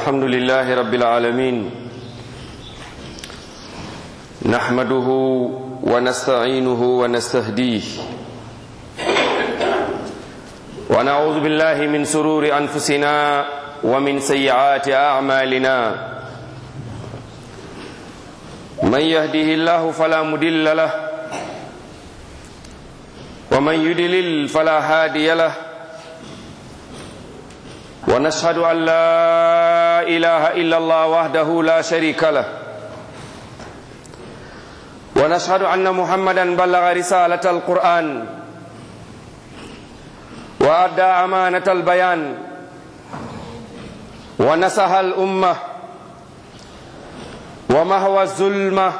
الحمد لله رب العالمين نحمده ونستعينه ونستهديه ونعوذ بالله من سرور أنفسنا ومن سيئات أعمالنا من يهده الله فلا مدل له ومن يدلل فلا هادي له ونشهد أن لا إله إلا الله وحده لا شريك له ونشهد أن محمدا بلغ رسالة القرآن وأدى أمانة البيان ونسح الأمة ومهوى الظلمة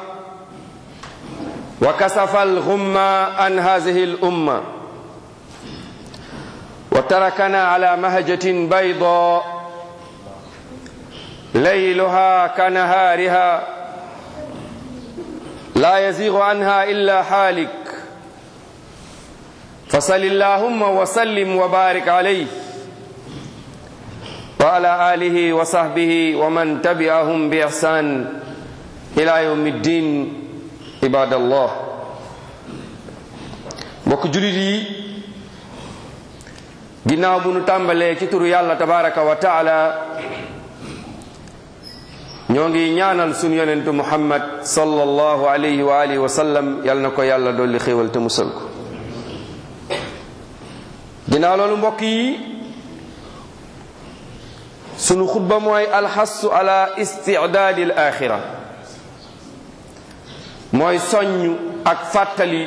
وكسف الغمة عن هذه الأمة وتركنا على مهجة بيضاء ليلها كنهارها لا يزيغ عنها إلا حالك فصل اللهم وسلم وبارك عليه وعلى آله وصحبه ومن تبعهم بإحسان إلى يوم الدين عباد الله mbokk julit yi ginnaaw bu nu tàmbalee ci turu yàlla tabaraka wa taala ñoo ngi ñaanal sunu yonentu muhammad sallallahu alayhi wa alihi wa sallam yal na ko yàlla dolli xéewal te musal ko ginnaaw loolu mbokk yi sunu xutba mooy alxassu ala istidaadi al axira mooy soññ ak fàttali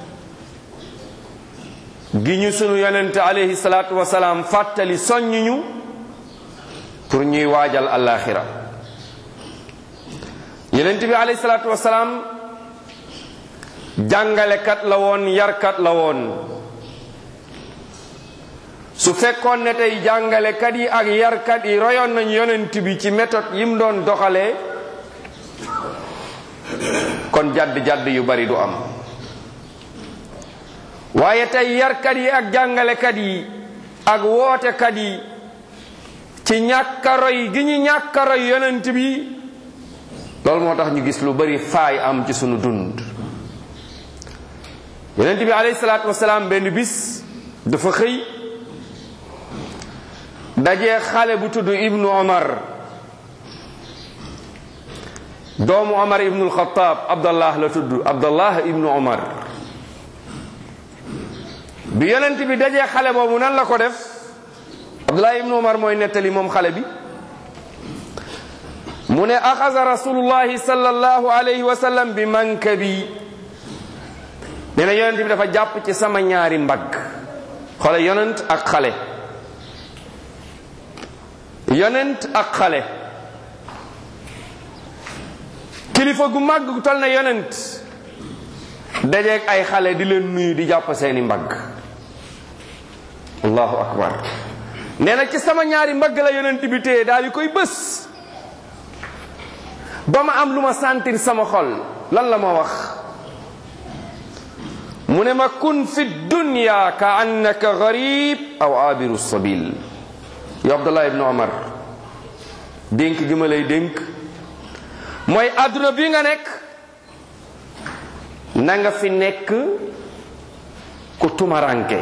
gi ñu sunu yonente alayhi salaatu wasalaam fàttali soññ ñu pour ñuy waajal alaxira yonente bi alayhi salaatu wasalaam jàngalekat la woon yarkat la woon su fekkoon ne tey jàngalekat yi ak yarkat yi royoon nañ yonent bi ci méthode yi mu doon doxalee kon jadd-jadd yu bari du am waaye tey yarkat yi ak jàngalekat yi ak wootekat yi ci ñàkka roy gi ñu ñàkka roy yonent bi loolu moo tax ñu gis lu bari faay am ci sunu dund yonent bi alayhi salaatu wasalaam benn bis dafa xëy dajee xale bu tudd ibnu omar doomu omar ibnu alxataab abdallah la tudd abdallah ibnu omar bi yonent bi dajee xale boobu nan la ko def abdallah ibnu omar mooy nettali moom xale bi mu ne axasa rasulullahi sallallahu alayhi wa sallam bi mankabi nee na yonent bi dafa jàpp ci sama ñaari mbagg xole yonent ak xale yonent ak xale kilifa gu màgg gu tol na yonent dajeeg ay xale di leen nuyu di jàpp seeni mbagg allahu akbar nee na ci sama ñaari mbagg la yonent bi téye daal di koy bës ba ma am lu ma sentir sama xol lan la ma wax mu ne ma kun fi dunya ka annaka garib aw abiru sabil yow Abdullah ibn Omar dénk gi ma lay dénk mooy àdduna bi nga nekk na nga fi nekk ku tumaranke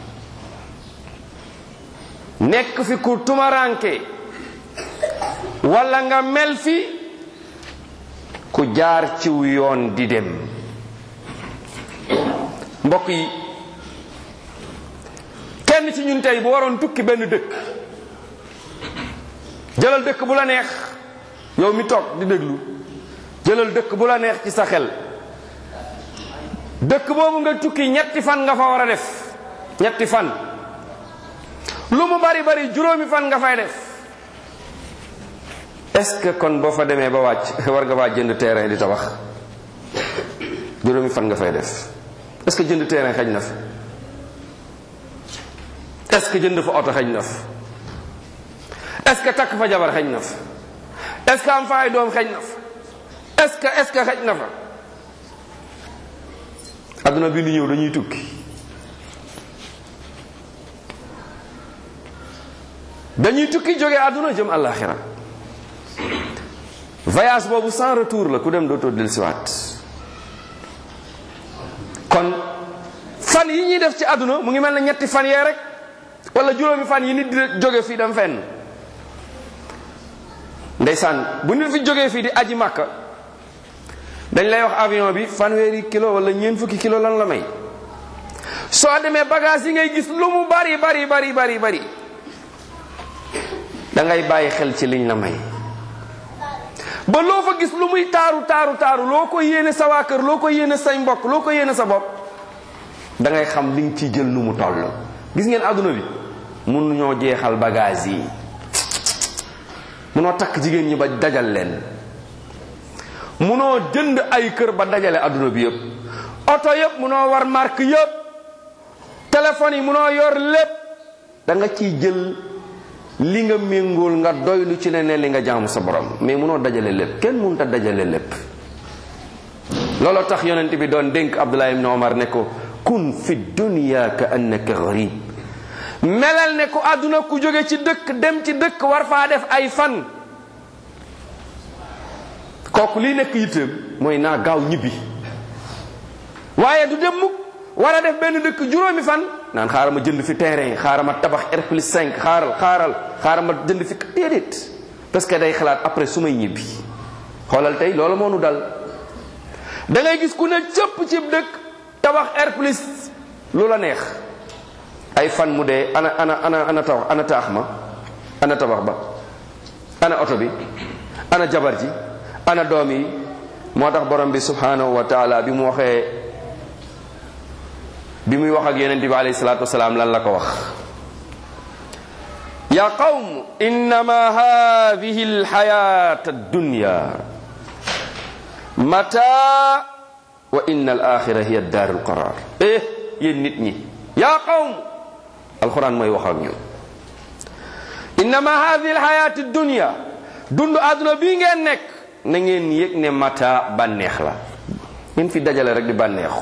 nekk fi ku tumaranke walla nga mel fi ku jaar ciw yoon di dem mbokk yi kenn ci ñun tey bu waroon tukki benn dëkk jëlal dëkk bu la neex yow mi toog di déglu jëlal dëkk bu la neex ci sa xel dëkk boobu nga tukki ñetti fan nga fa war a def ñetti fan lu mu bari bari juróomi fan nga fay def est-ce que kon boo fa demee ba wàcc war nga faa jënd terrain di tabax juróomi fan nga fay def est-ce que jënd terrain xaj na fa est-ce que jënd fa oto xaj na fa est-ce que takk fa jabar xaj na fa est-ce que am fa ay doom xaj na fa est-ce que est-ce que xaj na fa adduna bi ni ñëw dañuy tukki dañuy tukki jóge àdduna jëm àllaaxira voyage boobu sans retour la ku dem dootoo dellusiwaat kon fan yi ñuy def ci àdduna mu ngi mel ne ñetti fan yee rek wala juróomi fan yi nit di jóge fii dem fenn ndeysaan bu nit fi jógee fii di aji màkka dañ lay wax avion bi fanweeri kilo wala ñeent fukki kilo lan la may soo demee bagage yi ngay gis lu mu bari bari bari bari bari da ngay bàyyi xel ci liñ la may ba loo fa gis lu muy taaru taaru taaru loo ko yéene sa waa kër loo ko yéene say mbokk loo ko yéene sa bopp da ngay xam li nga ciy jël nu mu toll gis ngeen àdduna bi mun ñoo jeexal bagage yi munoo takk jigéen ñi ba dajal leen munoo jënd ay kër ba dajale àdduna bi yëpp oto yëpp munoo war marque yëpp téléphone yi munoo yor lépp da nga ciy jël li nga méngool nga doylu ci ne ne li nga jaamu sa borom mais munoo dajale lépp kenn mënut a dajale lépp looloo tax yonent bi doon dénk Abdullah ibn Omar ne ko kun fi dunya ka annaka gharib melal ne ku àdduna ku jóge ci dëkk dem ci dëkk war faa def ay fan kooku lii nekk yitteem mooy naa gaaw ñibbi waaye du dem mukk war a def benn dëkk juróomi fan naan xaaral ma jënd fi terrain xaaral ma tabax R plus 5 xaaral xaaral xaaral ma jënd fi déedéet parce que day xalaat après su may ñibbi xoolal tey loolu moo nu dal da ngay gis ku ne cëpp ci dëkk tabax R plus lu la neex ay fan mu dee ana ana ana ana tabax ana taax ma ana tabax ba ana oto bi ana jabar ji ana doom yi moo tax borom bi subhanahu wa taala bi mu waxee bi muy wax ak yonente bi alayhi salatu wasalaam lan la ko wax ya qawm innama hadihi alxayat addunya mata wa inna alaxira hiya daar alqarar eh yéen nit ñi ya qawm alquran mooy wax ak ñun innama hadihi alxayat addunya dund àdduna bii ngeen nekk na ngeen yëg ne mata bànneex la ngeen fi dajale rek di bànneexu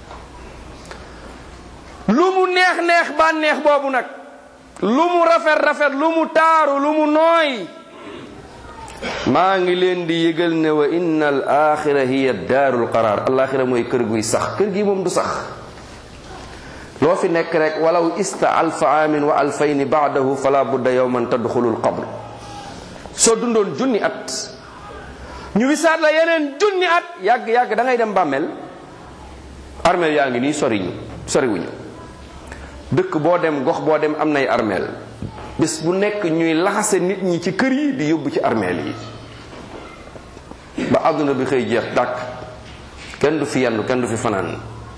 lu mu neex neex bànneex boobu nag lu mu rafet rafet lu mu taaru lu mu nooy maa ngi leen di yëgal ne wa inna al axira hiya daarul qaraar alaxira mooy kër guy sax kër gi moom du sax loo fi nekk rek walaw ista alfa amin wa alfayni baadahu fala budda yowman tadxulu lqabr soo dundoon junni at ñu wisaat la yeneen junni at yàgg yàgg da ngay dem bàmmeel armeel yaa ngi nii soriñu soriwuñu dëkk boo dem gox boo dem am nay armeel bés bu nekk ñuy laxase nit ñi ci kër yi di yóbbu ci armeel yi ba àdduna bi xëy jeex dàkk kenn du fi yendu kenn du fi fanaan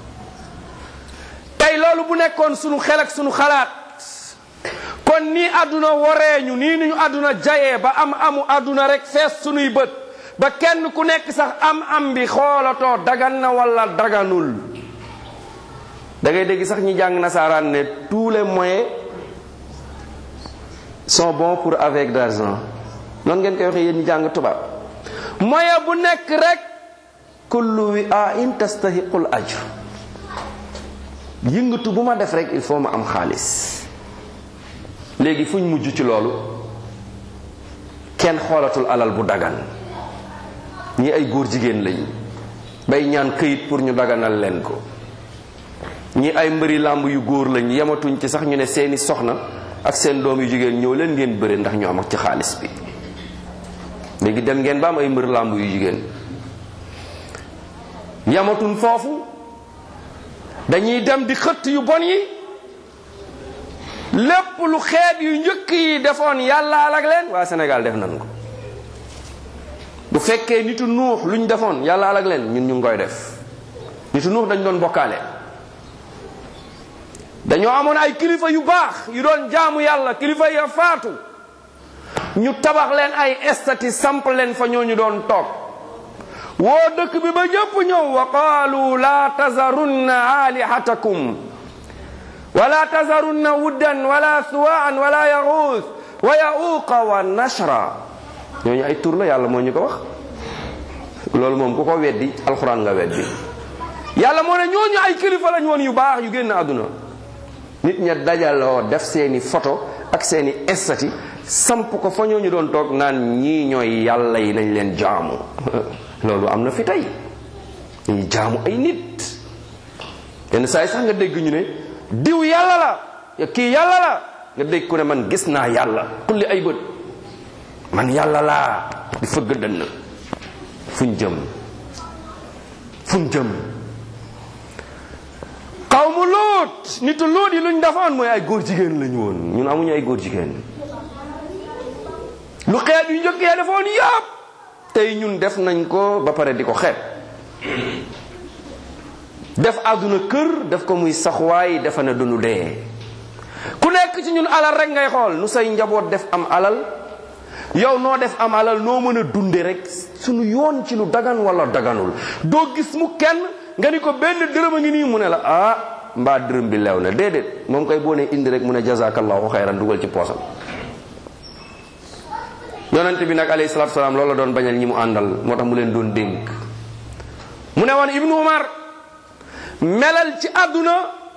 tey loolu bu nekkoon sunu xel ak sunu xalaat kon nii àdduna wareeñu nii ni ñu àdduna jayee ba am amu àdduna rek fees sunuy bët ba kenn ku nekk sax am am bi xoolatoo dagan na wala daganul da ngay dégg sax ñi jàng nasaaraan ne tous les moyens sont bons pour avec d'argent noonu ngeen koy waxee yéen ñi jàng tubaab moyen bu nekk rek kullu wi a in tastahiqul ajr yëngatu bu ma def rek il faut ma am xaalis léegi fu ñu mujj ci loolu kenn xoolatul alal bu dagan ñi ay góor jigéen lañ bay ñaan këyit pour ñu daganal leen ko ñi ay mbëri làmb yu góor lañ yematuñ ci sax ñu ne seeni soxna ak seen doom yu jigéen ñëw leen ngeen bëre ndax ñu am ak ci xaalis bi léegi dem ngeen ba am ay mbëri làmb yu jigéen yematuñ foofu dañuy dem di xëtt yu bon yi lépp lu xeet yu njëkk yi defoon yàlla alag leen waa Sénégal def nañ ko bu fekkee nitu nuux luñ defoon yàlla alag leen ñun ñu ngi koy def nitu nuux dañ doon bokkaale dañoo amoon ay kilifa yu baax yu doon jaamu yàlla kilifa ya faatu ñu tabax leen ay estati samp leen fa ñoo ñu doon toog woo dëkk bi ba ñëpp ñëw wa qaalu la tazarunna alihatakum wala tazarunna wuddan wala suwaan wala yaxuus wa yauqa wa nashra ñooñu ay tur la yàlla moo ñu ko wax loolu moom ku ko weddi alxuraan nga weddi yàlla moo ne ñooñu ay kilifa lañ woon yu baax yu génn àdduna nit ña dajaloo def seeni photo ak seeni estati samp ko fa ñooñu doon toog naan ñii ñooy yàlla yi nañ leen jaamu loolu am na fi tey ñuy jaamu ay nit yenn saa yi sax nga dégg ñu ne diw yàlla la ya kii yàlla la nga dégg ku ne man gis naa yàlla kulli ay bët man yàlla laa di fëgg dënn fuñ jëm fuñ jëm xawmu luut nitu luut yi luñ defoon mooy ay góor jigéen lañu woon ñun amuñu ay góor jigéen lu xeet yu njëkk ya defoon yëpp tey ñun def nañ ko ba pare di ko xeet def àdduna kër def ko muy saxwaay defa ne duñu dee ku nekk ci ñun alal rek ngay xool nu say njaboot def am alal yow noo def am alal noo mën a dunde rek suñu yoon ci lu dagan wala daganul doo gis mu kenn nga ni ko benn dërëm a ngi nii mu ne la ah mbaa dërëm bi leew na déedéet moom koy boo ne indi rek mu ne jazakallahu xayran dugal ci poosam yonent bi nag alayhi salaatu salaam loolu la doon bañal ñi mu àndal moo tax mu leen doon dénk mu ne woon ibnu umar melal ci àdduna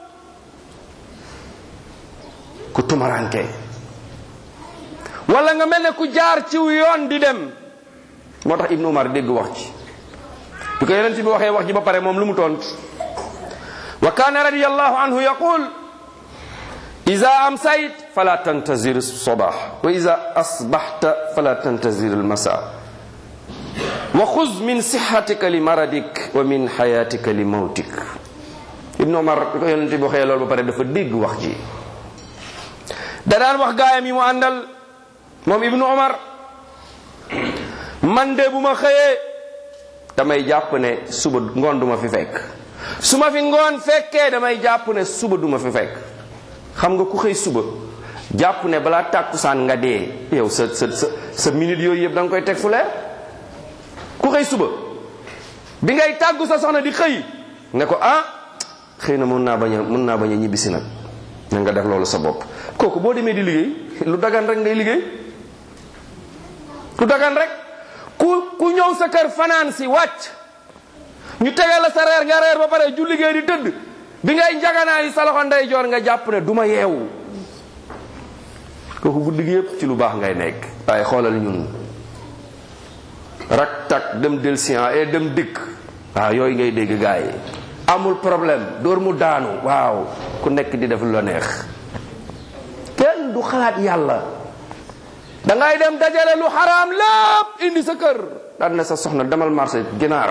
ku tumaranke wala nga mel ne ku jaar ciw yoon di dem moo tax ibnu umar dégg wax ci bi ko yonent bi waxee wax ji ba pare moom lu mu tont wa kaana radiyallahu anhu yaqul ida amsayt fala tantazir sabah wa ida asbaxta fala tantazir almasa wa xuz min sixatika li maradik wa min xayatika li mawtik ibnu umar bi ko yonent bi waxee loolu ba pare dafa dégg wax ji da daan wax gaayam yi mu àndal moom ibnu umar man de bu ma xëyee damay jàpp ne suba ngoon duma fi fekk su ma fi ngoon fekkee damay jàpp ne suba duma fi fekk xam nga ku xëy suba jàpp ne balaa tàkkusaan nga dee yow sa sa sa sa minute yooyu yëpp da nga koy teg fu leer ku xëy suba bi ngay tàggu sa soxna di xëy ne ko ah xëy na mun naa bañ a mun naa bañ a ñibbisi nag na nga def loolu sa bopp kooku boo demee di liggéey lu dagan rek ngay liggéey lu dagan rek ku ku ñëw sa kër fanaan si wàcc ñu tegal la sa reer nga reer ba pare ju liggéey di tëdd bi ngay njaganaa yi sa loxo ndeyjoor nga jàpp ne du ma yeewu kooku guddi gi yépp ci lu baax ngay nekk waaye xoolal ñun rak tak dem del sien et dem dikk waaw yooyu ngay dégg gaa yi amul problème door mu daanu waaw ku nekk di def lu la neex kenn du xalaat yàlla dangay dem dajale lu xaraam lépp indi sa kër daan na sa soxna demal marché ginaar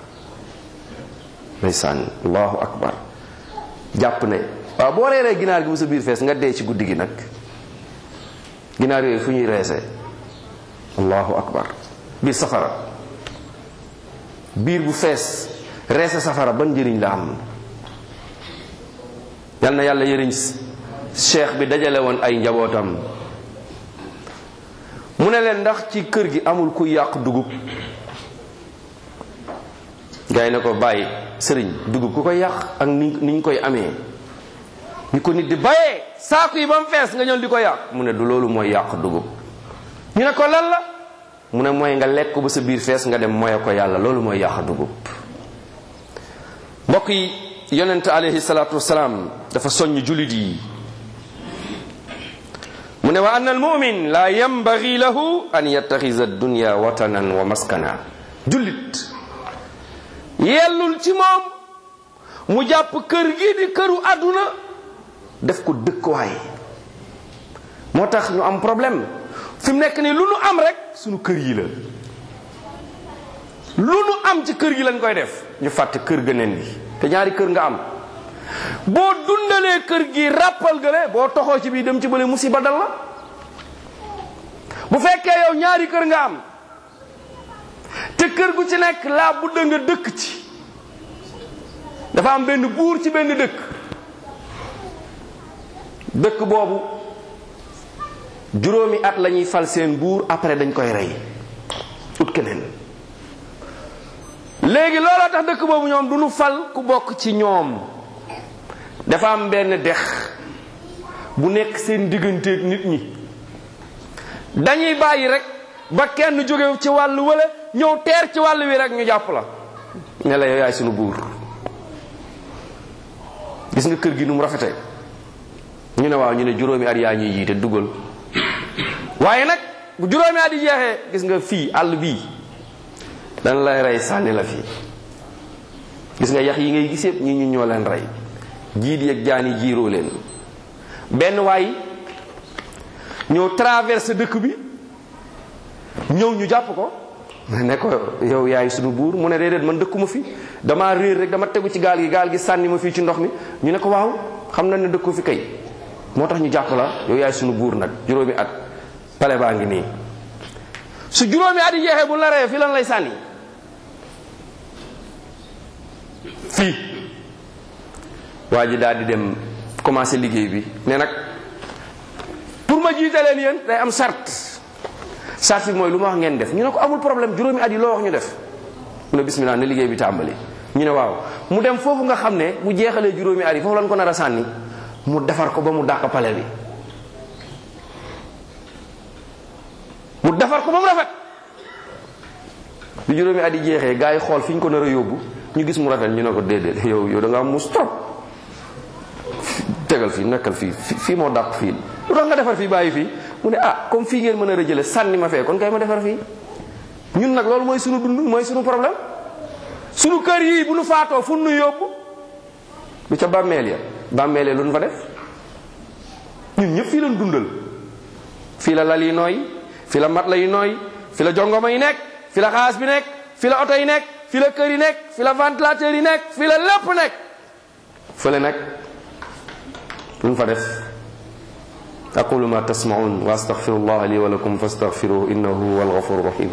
ndeysaan allahu akbar jàpp ne waaw boo reeree ginaar gi mu sa biir fees nga dee ci guddi gi nag ginaar yooyu fu ñuy reese allahu akbar biir safara biir bu fees reese safara ban njëriñ la am yal na yàlla yëriñ cheikh bi dajale woon ay njabootam mu ne leen ndax ci kër gi amul ku yàq dugub gars yi ne ko bàyyi sëriñ dugub ku koy yàq ak ni ni ñu koy amee ñu ko nit di bayee saaku yi ba mu fees nga ñëw di ko yàq mu ne du loolu mooy yàq dugub ñu ne ko lan la mu ne mooy nga lekk ba sa biir fees nga dem moye ko yàlla loolu mooy yàq dugub mbokk yi yonent alayhi salaatu wasalaam dafa soññ julit yi mu ne wa anna almumin la yambagi lahu an yattaxisa dunya watanan wa maskana jullit yellul ci moom mu jàpp kër gi di këru àdduna def ko dëkkuwaay moo tax ñu am problème fi mu nekk nii lu nu am rek sunu kër yi la lu nu am ci kër gi lañ koy def ñu fàtte kër ga nen bi te ñaari kër nga am boo dundalee kër gi ràppal gële boo toxoo ci bii dem ci bële musiba dal la bu fekkee yow ñaari kër nga am te kër gu ci nekk laa budda nga dëkk ci dafa am benn buur ci benn dëkk dëkk boobu juróomi at la ñuy fal seen buur après dañ koy rey ut keneen léegi looloo tax dëkk boobu ñoom du ñu fal ku bokk ci ñoom dafa am benn dex bu nekk seen digganteeg nit ñi dañuy bàyyi rek ba kenn jóge ci wàllu wala ñëw teer ci wàll wi rek ñu jàpp la ne la yow yaay sunu buur gis nga kër gi nu mu rafete ñu ne waaw ñu ne juróomi at yaa ñuy jiite dugal waaye nag bu juróomi at yi jeexee gis nga fii àll bii dan lay rey sànni la fii gis nga yax yi ngay gis yëpp ñi ñu ñoo leen rey jiit yeeg jaani jiiroo leen benn waay ñëw traversé dëkk bi ñëw ñu jàpp ko ne ko yow yaay sunu buur mu ne déedéet man dëkkuma fi damaa réer rek dama tegu ci gaal gi gaal gi sànni ma fii ci ndox mi ñu ne ko waaw xam na ne dëkku fi kay moo tax ñu jàpp la yow yaay sunu buur nag juróomi at pale baa ngi nii su juróomi at yi jeexee bu la reyee fii lan lay sànni fii waa ji daal di dem commencé liggéey bi ne nag pour ma jiite leen yéen day am sart sart bi mooy lu ma wax ngeen def ñu ne ko amul problème juróomi at yi loo wax ñu def mu ne bismillah ne liggéey bi tàmbali ñu ne waaw mu dem foofu nga xam ne bu jeexalee juróomi at yi foofu lan ko nar a sànni mu defar ko ba mu dàq pale bi mu defar ko ba mu rafet bi juróomi at yi jeexee gars yi xool fi ñu ko nar a yóbbu ñu gis mu rafet ñu ne ko déedéet yow yow da nga am mus trop tegal fii nekkal fii fii moo dàq fii lu tax nga defar fii bàyyi fii mu ne ah comme fii ngeen mën a rëjële sànni ma fee kon kay ma defar fii ñun nag loolu mooy sunu dund mooy sunu problème sunu kër yii bu nu faatoo fu nu yóbbu lu ca bàmmeel ya bàmmeel ya lu nu fa def ñun ñëpp fii lañ dundal fii la lal yi nooy fii la mat la yi nooy fii la jongoma yi nekk fii la xaas bi nekk fii la oto yi nekk fii la kër yi nekk fii la ventilateur yi nekk fii la lépp nekk fële nag lu nu fa def aqulu ma tasmaun wa astaghfirullah li wa lakum fastaghfiruhu innahu huwal ghafurur rahim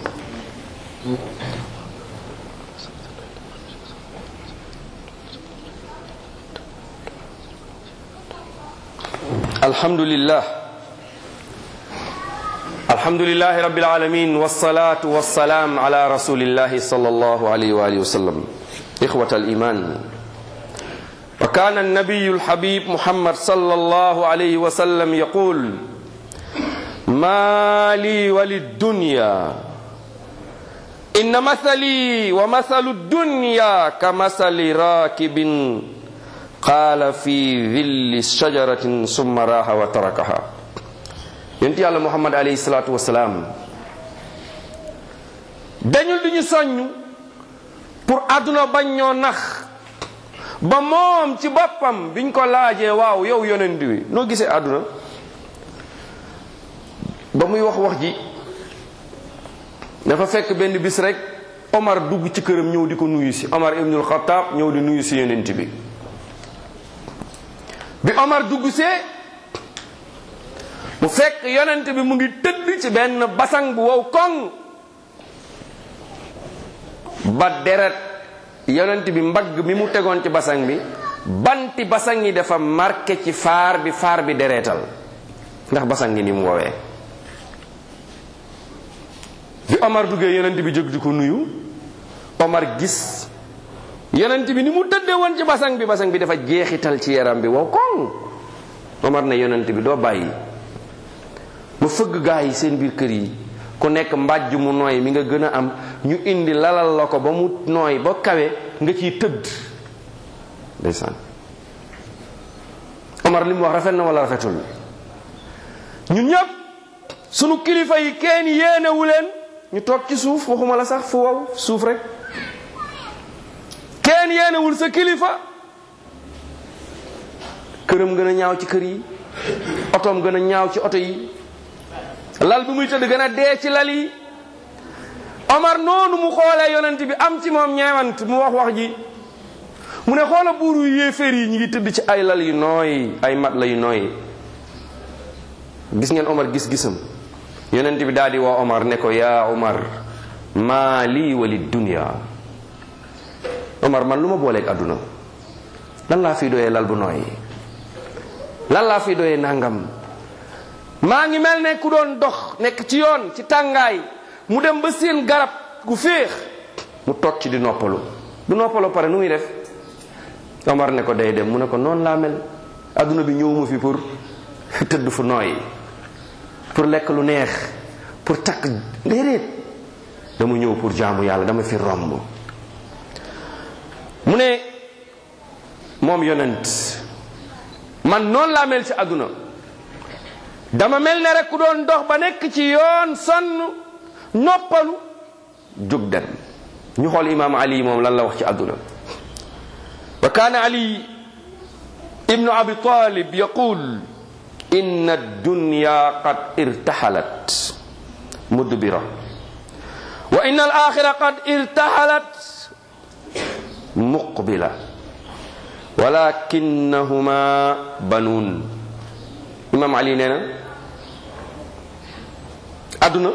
alhamdulillah alhamdulillahi rabbil alamin wassalatu wassalam ala rasulillahi sallallahu alayhi wa alihi wa sallam ikhwata al-iman وكان النبي الحبيب محمد صلى الله عليه وسلم يقول ما لي وللدنيا إن مثلي ومثل الدنيا كمثل راكب قال في ظل شجرة ثم راح وتركها ينتي على محمد عليه الصلاة والسلام dañul di ñu soññ pour àdduna bañ ñoo nax ba moom ci boppam biñ ko laajee waaw yow yonent wi noo gisee àdduna ba muy wax wax ji dafa fekk benn bis rek Omar dugg ci këram ñëw di ko nuyu si Omar ibnul Xataab ñëw di nuyu si yonent bi bi Omar dugg see mu fekk yonent bi mu ngi tëdd ci benn basang bu wow koŋ ba deret yonent bi mbagg mi mu tegoon ci basang bi banti basang yi dafa marqué ci faar bi faar bi dereetal ndax basang yi ni mu woowee bi Omar duggee yonent bi jóg di ko nuyu Omar gis yonent bi ni mu tëddee woon ci basang bi basang bi dafa jeexital ci yaram bi wow koŋ Omar ne yonent bi doo bàyyi ba fëgg gaa yi seen biir kër yi ku nekk mbàjj mu nooy mi nga gën a am ñu indi lalal la ko ba mu nooy ba kawe nga ciy tëdd ndeysaan Omar li mu wax rafet na wala rafetul ñun ñëpp sunu kilifa yi kenn yéenewu leen ñu toog ci suuf waxuma la sax fu wow suuf rek kenn yéenewul sa kilifa këram gën a ñaaw ci kër yi otoom gën a ñaaw ci oto yi lal bi muy tëdd gën a dee ci lal yi Omar noonu mu xoolee yonent bi am ci moom ñeewant mu wax wax ji mu ne xoola buuru yéeféer yi ñi ngi tëdd ci ay lal yu nooy ay mat la yu nooy gis ngeen Omar gis-gisam yonent bi daal di woo Omar ne ko yaa Omar maa lii wali dunya Omar man lu ma booleeg àdduna lan laa fi doyee lal bu nooy lan laa fi doyee nangam maa ngi mel ne ku doon dox nekk ci yoon ci tàngaay mu dem ba seen garab gu féex mu toog ci di noppalu du noppalu pare nu muy def Omar ne ko day dem mu ne ko noonu laa mel adduna bi ñëwuma fi pour tëdd fu nooy pour lekk lu neex pour takk déedéet dama ñëw pour jaamu yàlla dama fi romb mu ne moom yonent man noonu laa mel ci adduna dama mel ne rek ku doon dox ba nekk ci yoon sonn noppalu jóg dem ñu xool imaam ali moom lan la wax ci àdduna wa kaana ali ibnu abi talib yaqul inna dunya qad irtahalat mudbira wa inna al axira qad irtahalat muqbila walakinnahuma banuun imam ali nee na adduna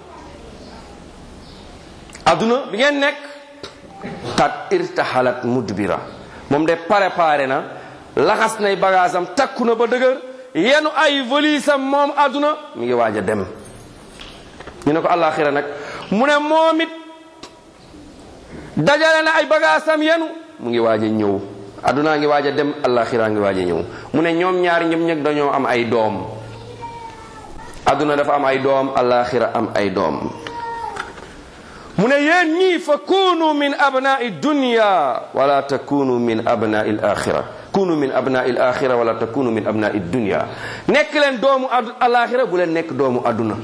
adduna bi ngeen nekk qad irtahalat mudbira moom de préparé na laxas nay bagaasam takku na ba dëgër yenu ay valisam moom adduna mi ngi waaj a dem ñu ne ko alaxira nag mu ne moom it dajale na ay bagaasam yenu mu ngi waaj a ñëw addunaa ngi waaj a dem alaxira ngi waaj a ñëw mu ne ñoom ñaari ñoom ñëpp dañoo am ay doom adduna dafa am ay doom alaxira am ay doom mu ne yéen ñii fa kunu min abnai dunya wala takunu min abnai l axira kunu min abnai l axira wala takunu min abnai dunya nekk leen doomu ad alaxira bu leen nekk doomu adduna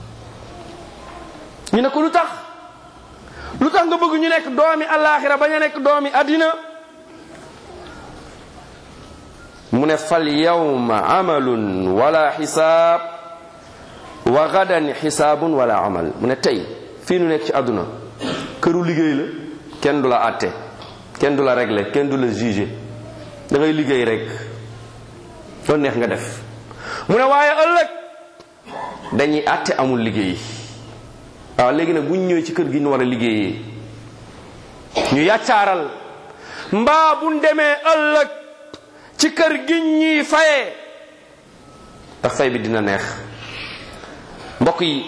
ñu ne ko lu tax lu tax nga bëgg ñu nekk doomi alaxira bañ a nekk doomi addina mu ne fal yawma amalun wala xisaab wa gadan xisaabun wala amal mu ne tey fii nu nekk ci àdduna këru liggéey la kenn du la àtte kenn du la régler kenn du la juger da ngay liggéey rek loolu neex nga def mu ne waaye ëllëg dañuy àtte amul liggéey waaw léegi nag bu ñu ñëwee ci kër gi ñu war a liggéeyee ñu yàccaaral mbaa bu ñu demee ëllëg ci kër gi ñuy fayee ndax fay bi dina neex mbokk yi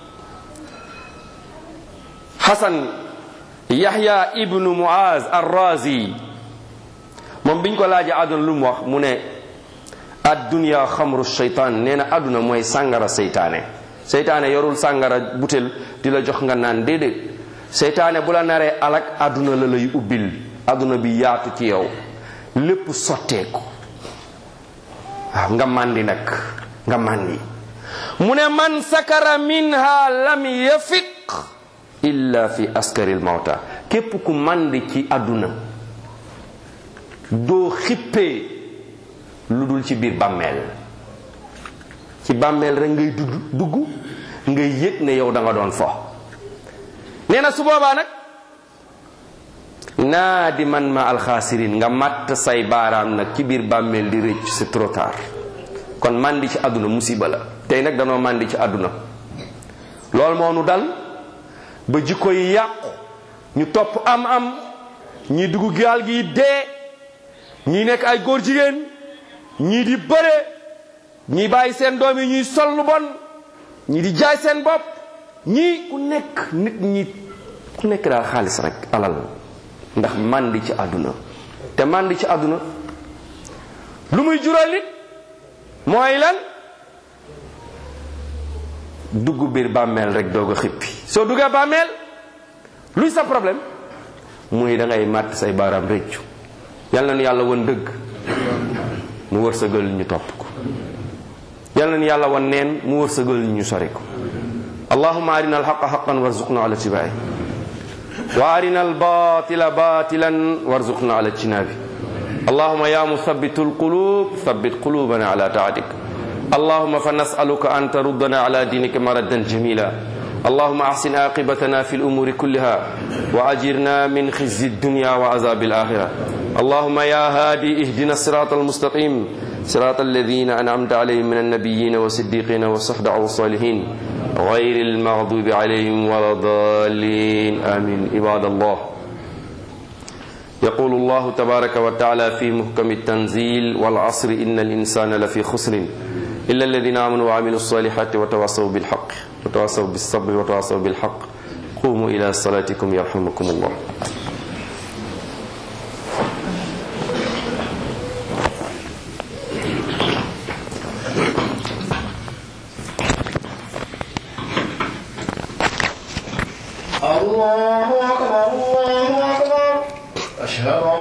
Xasan Yaxya ibnu Muaz Arrazi moom biñ ko laajee àdduna lu mu wax mu ne addunya xamru seytaan nee na àdduna mooy sàngara seytaane seytaane yorul sàngara butel di la jox nga naan déedéet seytaane bu la naree alak àdduna la lay ubbil àdduna bi yaatu ci yow lépp sotteeku waaw nga màndi nag nga màndi mu ne man sakara minha lam yafiq illa fi askaril mawta képp ku màndi ci àdduna doo xippee lu dul ci biir bàmmeel ci bàmmeel rek ngay dugg dugg ngay yëg ne yow da nga doon fo nee na su boobaa nag naa di man ma alxaasirin nga matt say baaraam nag ci biir bàmmeel di rëcc c'est trop tard kon màndi ci àdduna musiba la tey nag danoo màndi ci àdduna loolu moo nu dal ba jikko yi yàqu ñu topp am am ñii dugg gaal gi dee ñii nekk ay góor jigéen ñii di bëre ñii bàyyi seen doom yi ñuy sol lu bon ñii di jaay seen bopp ñii ku nekk nit ñi ku nekk daal xaalis rek alal ndax màndi ci àdduna te màndi ci àdduna lu muy jural nit mooy lan dugg biir bàmmeel rek doog a xippi soo duggee bàmmeel luy sa problème muy da ngay màtt say baaraam réccu yal na nu yàlla won dëgg mu wërsëgal ñu topp ko yal na nu yàlla won neen mu wërsëgal ñu sori ko allahumma arina alxaqa xaqan warzuqna ala tibaai wa arina albatila batilan warzuqna ala ijtinabi اللهم يا مثبت القلوب ثبت قلوبنا على طاعتك اللهم فنسألك أن تردنا على دينك مردا جميلا اللهم أحسن عاقبتنا في الأمور كلها وأجرنا من خزي الدنيا وعذاب الآخرة اللهم يا هادي اهدنا الصراط المستقيم صراط الذين أنعمت عليهم من النبيين والصديقين والصحبة والصالحين غير المغضوب عليهم ولا الضالين آمين عباد الله يقول الله تبارك وتعالى في محكم التنزيل والعصر إن الإنسان لفي خسر إلا الذين آمنوا وعملوا الصالحات وتواصوا بالحق وتواصوا بالصبر وتواصوا بالحق قوموا إلى صلاتكم يرحمكم الله الله أكبر الله أكبر أشهد أن